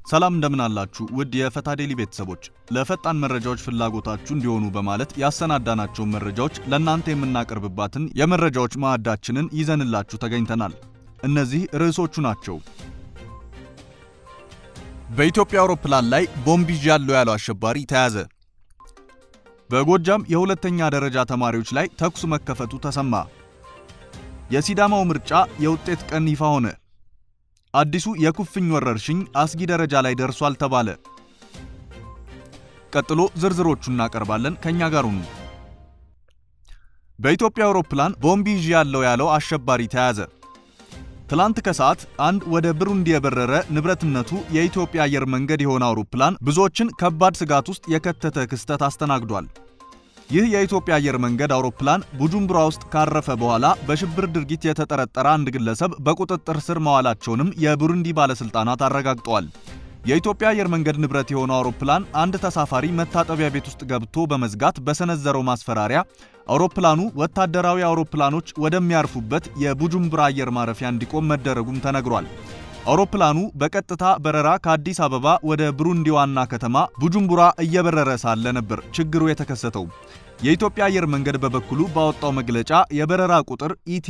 ሰላም እንደምን አላችሁ ውድ የፈታ ዴሊ ቤተሰቦች፣ ለፈጣን መረጃዎች ፍላጎታችሁ እንዲሆኑ በማለት ያሰናዳናቸውን መረጃዎች ለእናንተ የምናቀርብባትን የመረጃዎች ማዕዳችንን ይዘንላችሁ ተገኝተናል። እነዚህ ርዕሶቹ ናቸው። በኢትዮጵያ አውሮፕላን ላይ ቦምብ ይዣለሁ ያለው አሸባሪ ተያዘ። በጎጃም የሁለተኛ ደረጃ ተማሪዎች ላይ ተኩስ መከፈቱ ተሰማ። የሲዳማው ምርጫ የውጤት ቀን ይፋ ሆነ። አዲሱ የኩፍኝ ወረርሽኝ አስጊ ደረጃ ላይ ደርሷል ተባለ። ቀጥሎ ዝርዝሮቹ እናቀርባለን። ከኛ ጋር ሁኑ። በኢትዮጵያ አውሮፕላን ቦምብ ይዣለሁ ያለው አሸባሪ ተያዘ። ትላንት ከሰዓት አንድ ወደ ብሩንዲ የበረረ ንብረትነቱ የኢትዮጵያ አየር መንገድ የሆነ አውሮፕላን ብዙዎችን ከባድ ስጋት ውስጥ የከተተ ክስተት አስተናግዷል። ይህ የኢትዮጵያ አየር መንገድ አውሮፕላን ቡጁምቡራ ውስጥ ካረፈ በኋላ በሽብር ድርጊት የተጠረጠረ አንድ ግለሰብ በቁጥጥር ስር መዋላቸውንም የቡሩንዲ ባለስልጣናት አረጋግጠዋል። የኢትዮጵያ አየር መንገድ ንብረት የሆነው አውሮፕላን አንድ ተሳፋሪ መታጠቢያ ቤት ውስጥ ገብቶ በመዝጋት በሰነዘረው ማስፈራሪያ አውሮፕላኑ ወታደራዊ አውሮፕላኖች ወደሚያርፉበት የቡጁምቡራ አየር ማረፊያ እንዲቆም መደረጉም ተነግሯል። አውሮፕላኑ በቀጥታ በረራ ከአዲስ አበባ ወደ ብሩንዲ ዋና ከተማ ቡጁምቡራ እየበረረ ሳለ ነበር ችግሩ የተከሰተው። የኢትዮጵያ አየር መንገድ በበኩሉ ባወጣው መግለጫ የበረራ ቁጥር ኢቲ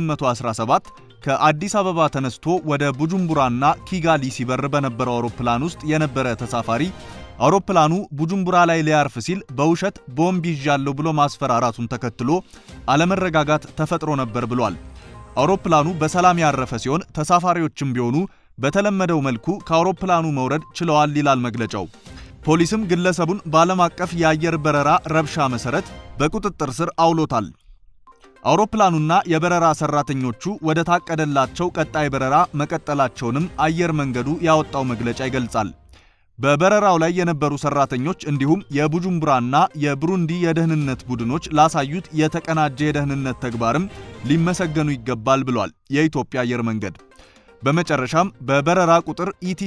817 ከአዲስ አበባ ተነስቶ ወደ ቡጁምቡራና ኪጋሊ ሲበር በነበረው አውሮፕላን ውስጥ የነበረ ተሳፋሪ አውሮፕላኑ ቡጁምቡራ ላይ ሊያርፍ ሲል በውሸት ቦምብ ይዣለሁ ብሎ ማስፈራራቱን ተከትሎ አለመረጋጋት ተፈጥሮ ነበር ብሏል። አውሮፕላኑ በሰላም ያረፈ ሲሆን ተሳፋሪዎችም ቢሆኑ በተለመደው መልኩ ከአውሮፕላኑ መውረድ ችለዋል ይላል መግለጫው። ፖሊስም ግለሰቡን በዓለም አቀፍ የአየር በረራ ረብሻ መሰረት በቁጥጥር ስር አውሎታል። አውሮፕላኑና የበረራ ሰራተኞቹ ወደ ታቀደላቸው ቀጣይ በረራ መቀጠላቸውንም አየር መንገዱ ያወጣው መግለጫ ይገልጻል። በበረራው ላይ የነበሩ ሰራተኞች እንዲሁም የቡጁምቡራና የብሩንዲ የደህንነት ቡድኖች ላሳዩት የተቀናጀ የደህንነት ተግባርም ሊመሰገኑ ይገባል ብሏል የኢትዮጵያ አየር መንገድ። በመጨረሻም በበረራ ቁጥር ኢቲ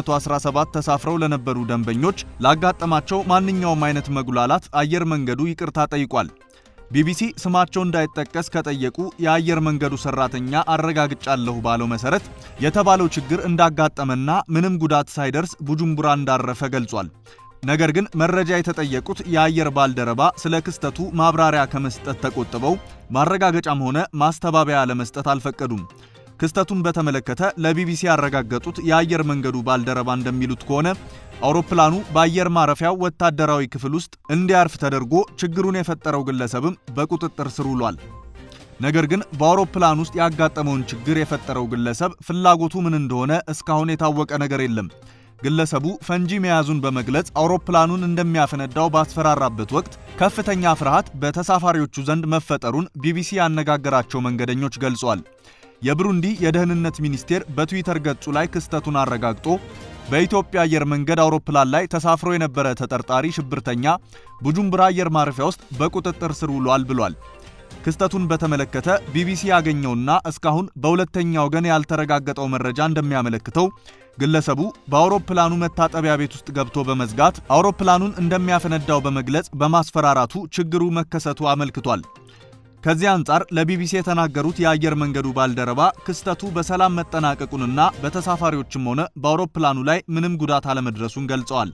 817 ተሳፍረው ለነበሩ ደንበኞች ላጋጠማቸው ማንኛውም አይነት መጉላላት አየር መንገዱ ይቅርታ ጠይቋል። ቢቢሲ ስማቸው እንዳይጠቀስ ከጠየቁ የአየር መንገዱ ሰራተኛ አረጋግጫለሁ ባለው መሰረት የተባለው ችግር እንዳጋጠመና ምንም ጉዳት ሳይደርስ ቡጁምቡራ እንዳረፈ ገልጿል። ነገር ግን መረጃ የተጠየቁት የአየር ባልደረባ ስለ ክስተቱ ማብራሪያ ከመስጠት ተቆጥበው ማረጋገጫም ሆነ ማስተባበያ ለመስጠት አልፈቀዱም። ክስተቱን በተመለከተ ለቢቢሲ ያረጋገጡት የአየር መንገዱ ባልደረባ እንደሚሉት ከሆነ አውሮፕላኑ በአየር ማረፊያው ወታደራዊ ክፍል ውስጥ እንዲያርፍ ተደርጎ ችግሩን የፈጠረው ግለሰብም በቁጥጥር ስር ውሏል። ነገር ግን በአውሮፕላን ውስጥ ያጋጠመውን ችግር የፈጠረው ግለሰብ ፍላጎቱ ምን እንደሆነ እስካሁን የታወቀ ነገር የለም። ግለሰቡ ፈንጂ መያዙን በመግለጽ አውሮፕላኑን እንደሚያፈነዳው ባስፈራራበት ወቅት ከፍተኛ ፍርሃት በተሳፋሪዎቹ ዘንድ መፈጠሩን ቢቢሲ ያነጋገራቸው መንገደኞች ገልጿል። የብሩንዲ የደህንነት ሚኒስቴር በትዊተር ገጹ ላይ ክስተቱን አረጋግጦ በኢትዮጵያ አየር መንገድ አውሮፕላን ላይ ተሳፍሮ የነበረ ተጠርጣሪ ሽብርተኛ ቡጁምቡራ አየር ማረፊያ ውስጥ በቁጥጥር ስር ውሏል ብሏል። ክስተቱን በተመለከተ ቢቢሲ ያገኘውና እስካሁን በሁለተኛ ወገን ያልተረጋገጠው መረጃ እንደሚያመለክተው ግለሰቡ በአውሮፕላኑ መታጠቢያ ቤት ውስጥ ገብቶ በመዝጋት አውሮፕላኑን እንደሚያፈነዳው በመግለጽ በማስፈራራቱ ችግሩ መከሰቱ አመልክቷል። ከዚህ አንጻር ለቢቢሲ የተናገሩት የአየር መንገዱ ባልደረባ ክስተቱ በሰላም መጠናቀቁንና በተሳፋሪዎችም ሆነ በአውሮፕላኑ ላይ ምንም ጉዳት አለመድረሱን ገልጸዋል።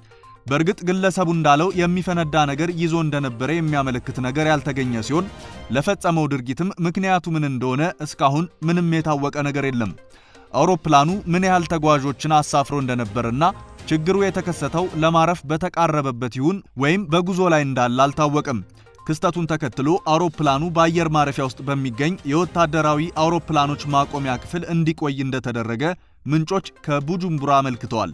በእርግጥ ግለሰቡ እንዳለው የሚፈነዳ ነገር ይዞ እንደነበረ የሚያመለክት ነገር ያልተገኘ ሲሆን ለፈጸመው ድርጊትም ምክንያቱ ምን እንደሆነ እስካሁን ምንም የታወቀ ነገር የለም። አውሮፕላኑ ምን ያህል ተጓዦችን አሳፍሮ እንደነበርና ችግሩ የተከሰተው ለማረፍ በተቃረበበት ይሁን ወይም በጉዞ ላይ እንዳለ አልታወቀም። ክስተቱን ተከትሎ አውሮፕላኑ በአየር ማረፊያ ውስጥ በሚገኝ የወታደራዊ አውሮፕላኖች ማቆሚያ ክፍል እንዲቆይ እንደተደረገ ምንጮች ከቡጁምቡራ አመልክተዋል።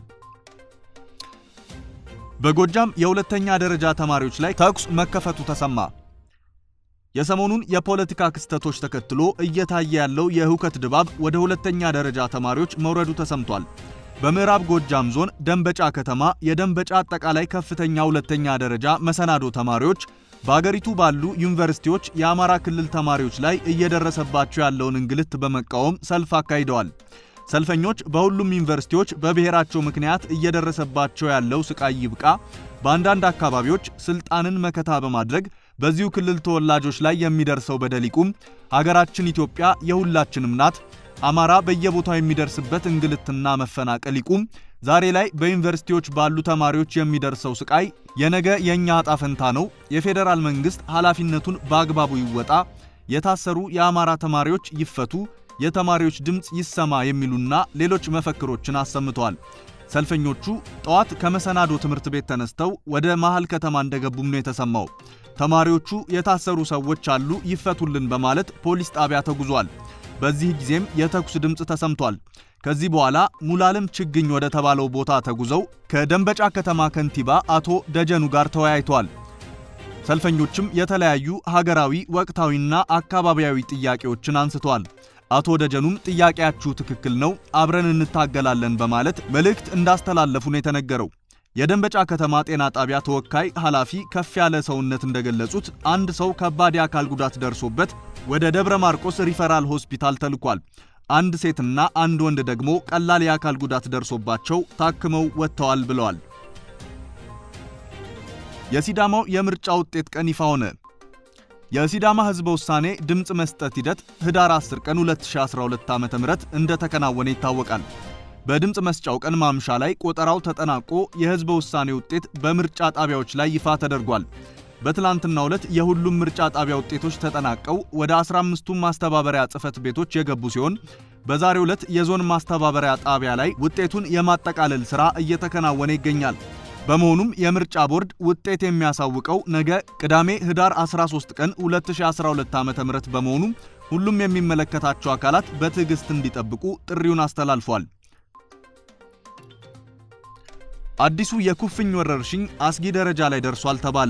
በጎጃም የሁለተኛ ደረጃ ተማሪዎች ላይ ተኩስ መከፈቱ ተሰማ። የሰሞኑን የፖለቲካ ክስተቶች ተከትሎ እየታየ ያለው የሁከት ድባብ ወደ ሁለተኛ ደረጃ ተማሪዎች መውረዱ ተሰምቷል። በምዕራብ ጎጃም ዞን ደንበጫ ከተማ የደንበጫ አጠቃላይ ከፍተኛ ሁለተኛ ደረጃ መሰናዶ ተማሪዎች በአገሪቱ ባሉ ዩኒቨርሲቲዎች የአማራ ክልል ተማሪዎች ላይ እየደረሰባቸው ያለውን እንግልት በመቃወም ሰልፍ አካሂደዋል። ሰልፈኞች በሁሉም ዩኒቨርሲቲዎች በብሔራቸው ምክንያት እየደረሰባቸው ያለው ስቃይ ይብቃ፣ በአንዳንድ አካባቢዎች ስልጣንን መከታ በማድረግ በዚሁ ክልል ተወላጆች ላይ የሚደርሰው በደል ይቁም፣ ሀገራችን ኢትዮጵያ የሁላችንም ናት፣ አማራ በየቦታው የሚደርስበት እንግልትና መፈናቀል ይቁም፣ ዛሬ ላይ በዩኒቨርሲቲዎች ባሉ ተማሪዎች የሚደርሰው ስቃይ የነገ የእኛ ዕጣ ፈንታ ነው፣ የፌዴራል መንግሥት ኃላፊነቱን በአግባቡ ይወጣ፣ የታሰሩ የአማራ ተማሪዎች ይፈቱ፣ የተማሪዎች ድምፅ ይሰማ የሚሉና ሌሎች መፈክሮችን አሰምተዋል። ሰልፈኞቹ ጠዋት ከመሰናዶ ትምህርት ቤት ተነስተው ወደ መሃል ከተማ እንደገቡም ነው የተሰማው። ተማሪዎቹ የታሰሩ ሰዎች አሉ ይፈቱልን በማለት ፖሊስ ጣቢያ ተጉዟል። በዚህ ጊዜም የተኩስ ድምፅ ተሰምቷል። ከዚህ በኋላ ሙላለም ችግኝ ወደ ተባለው ቦታ ተጉዘው ከደንበጫ ከተማ ከንቲባ አቶ ደጀኑ ጋር ተወያይተዋል። ሰልፈኞችም የተለያዩ ሀገራዊ ወቅታዊና አካባቢያዊ ጥያቄዎችን አንስተዋል። አቶ ደጀኑም ጥያቄያችሁ ትክክል ነው፣ አብረን እንታገላለን በማለት መልእክት እንዳስተላለፉ ነው የተነገረው። የደንበጫ ከተማ ጤና ጣቢያ ተወካይ ኃላፊ ከፍ ያለ ሰውነት እንደገለጹት አንድ ሰው ከባድ የአካል ጉዳት ደርሶበት ወደ ደብረ ማርቆስ ሪፈራል ሆስፒታል ተልኳል። አንድ ሴትና አንድ ወንድ ደግሞ ቀላል የአካል ጉዳት ደርሶባቸው ታክመው ወጥተዋል ብለዋል። የሲዳማው የምርጫ ውጤት ቀን ይፋ ሆነ። የሲዳማ ሕዝበ ውሳኔ ድምፅ መስጠት ሂደት ህዳር 10 ቀን 2012 ዓ.ም እንደተከናወነ ይታወቃል። በድምፅ መስጫው ቀን ማምሻ ላይ ቆጠራው ተጠናቆ የሕዝበ ውሳኔ ውጤት በምርጫ ጣቢያዎች ላይ ይፋ ተደርጓል። በትላንትናው ዕለት የሁሉም ምርጫ ጣቢያ ውጤቶች ተጠናቀው ወደ 15ቱም ማስተባበሪያ ጽሕፈት ቤቶች የገቡ ሲሆን በዛሬው ዕለት የዞን ማስተባበሪያ ጣቢያ ላይ ውጤቱን የማጠቃለል ሥራ እየተከናወነ ይገኛል። በመሆኑም የምርጫ ቦርድ ውጤት የሚያሳውቀው ነገ ቅዳሜ ህዳር 13 ቀን 2012 ዓ.ም በመሆኑ ሁሉም የሚመለከታቸው አካላት በትዕግስት እንዲጠብቁ ጥሪውን አስተላልፏል። አዲሱ የኩፍኝ ወረርሽኝ አስጊ ደረጃ ላይ ደርሷል ተባለ።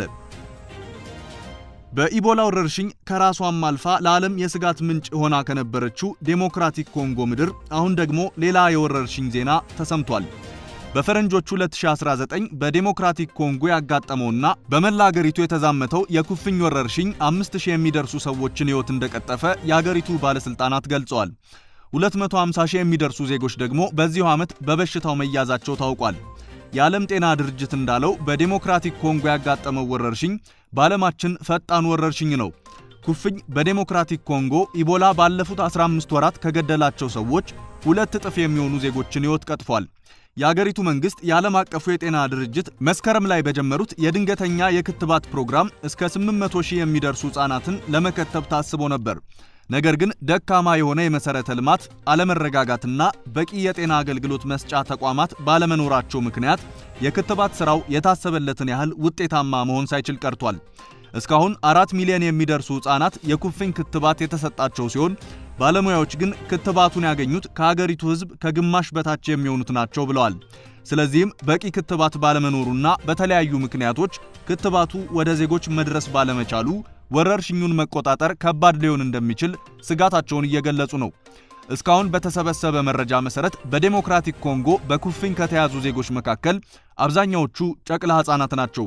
በኢቦላ ወረርሽኝ ከራሷም አልፋ ለዓለም የስጋት ምንጭ ሆና ከነበረችው ዴሞክራቲክ ኮንጎ ምድር አሁን ደግሞ ሌላ የወረርሽኝ ዜና ተሰምቷል። በፈረንጆቹ 2019 በዴሞክራቲክ ኮንጎ ያጋጠመውና በመላ አገሪቱ የተዛመተው የኩፍኝ ወረርሽኝ 5000 የሚደርሱ ሰዎችን ሕይወት እንደቀጠፈ የአገሪቱ ባለሥልጣናት ገልጸዋል። 250 ሺህ የሚደርሱ ዜጎች ደግሞ በዚሁ ዓመት በበሽታው መያዛቸው ታውቋል። የዓለም ጤና ድርጅት እንዳለው በዴሞክራቲክ ኮንጎ ያጋጠመው ወረርሽኝ በዓለማችን ፈጣን ወረርሽኝ ነው። ኩፍኝ በዴሞክራቲክ ኮንጎ ኢቦላ ባለፉት 15 ወራት ከገደላቸው ሰዎች ሁለት እጥፍ የሚሆኑ ዜጎችን ሕይወት ቀጥፏል። የአገሪቱ መንግሥት የዓለም አቀፉ የጤና ድርጅት መስከረም ላይ በጀመሩት የድንገተኛ የክትባት ፕሮግራም እስከ 800 ሺህ የሚደርሱ ሕፃናትን ለመከተብ ታስቦ ነበር። ነገር ግን ደካማ የሆነ የመሠረተ ልማት አለመረጋጋትና በቂ የጤና አገልግሎት መስጫ ተቋማት ባለመኖራቸው ምክንያት የክትባት ሥራው የታሰበለትን ያህል ውጤታማ መሆን ሳይችል ቀርቷል። እስካሁን አራት ሚሊዮን የሚደርሱ ሕፃናት የኩፍኝ ክትባት የተሰጣቸው ሲሆን ባለሙያዎች ግን ክትባቱን ያገኙት ከሀገሪቱ ሕዝብ ከግማሽ በታች የሚሆኑት ናቸው ብለዋል። ስለዚህም በቂ ክትባት ባለመኖሩና በተለያዩ ምክንያቶች ክትባቱ ወደ ዜጎች መድረስ ባለመቻሉ ወረርሽኙን መቆጣጠር ከባድ ሊሆን እንደሚችል ስጋታቸውን እየገለጹ ነው። እስካሁን በተሰበሰበ መረጃ መሰረት በዴሞክራቲክ ኮንጎ በኩፍኝ ከተያዙ ዜጎች መካከል አብዛኛዎቹ ጨቅላ ሕፃናት ናቸው።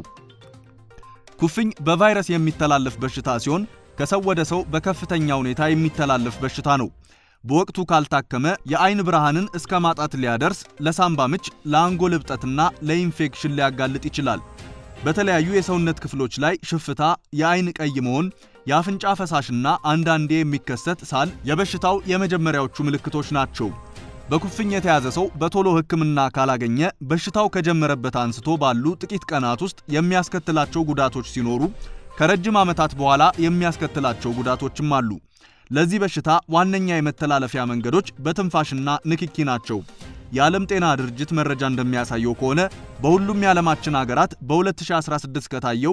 ኩፍኝ በቫይረስ የሚተላለፍ በሽታ ሲሆን ከሰው ወደ ሰው በከፍተኛ ሁኔታ የሚተላለፍ በሽታ ነው። በወቅቱ ካልታከመ የአይን ብርሃንን እስከ ማጣት ሊያደርስ፣ ለሳምባ ምች፣ ለአንጎል እብጠትና ለኢንፌክሽን ሊያጋልጥ ይችላል። በተለያዩ የሰውነት ክፍሎች ላይ ሽፍታ፣ የአይን ቀይ መሆን፣ የአፍንጫ ፈሳሽና አንዳንዴ የሚከሰት ሳል የበሽታው የመጀመሪያዎቹ ምልክቶች ናቸው። በኩፍኝ የተያዘ ሰው በቶሎ ሕክምና ካላገኘ በሽታው ከጀመረበት አንስቶ ባሉ ጥቂት ቀናት ውስጥ የሚያስከትላቸው ጉዳቶች ሲኖሩ ከረጅም ዓመታት በኋላ የሚያስከትላቸው ጉዳቶችም አሉ። ለዚህ በሽታ ዋነኛ የመተላለፊያ መንገዶች በትንፋሽና ንክኪ ናቸው። የዓለም ጤና ድርጅት መረጃ እንደሚያሳየው ከሆነ በሁሉም የዓለማችን አገራት በ2016 ከታየው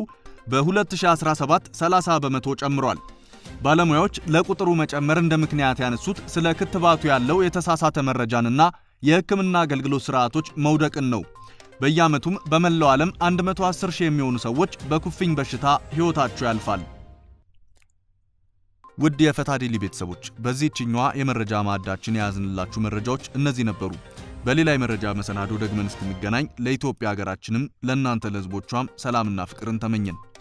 በ2017 30 በመቶ ጨምሯል። ባለሙያዎች ለቁጥሩ መጨመር እንደ ምክንያት ያነሱት ስለ ክትባቱ ያለው የተሳሳተ መረጃንና የሕክምና አገልግሎት ስርዓቶች መውደቅን ነው። በየዓመቱም በመላው ዓለም 110 ሺህ የሚሆኑ ሰዎች በኩፍኝ በሽታ ሕይወታቸው ያልፋል። ውድ የፈታ ዴሊ ቤተሰቦች በዚህችኛዋ የመረጃ ማዕዳችን የያዝንላችሁ መረጃዎች እነዚህ ነበሩ። በሌላ የመረጃ መሰናዶ ደግመን እስክንገናኝ ለኢትዮጵያ ሀገራችንም ለእናንተ ለሕዝቦቿም ሰላምና ፍቅርን ተመኘን።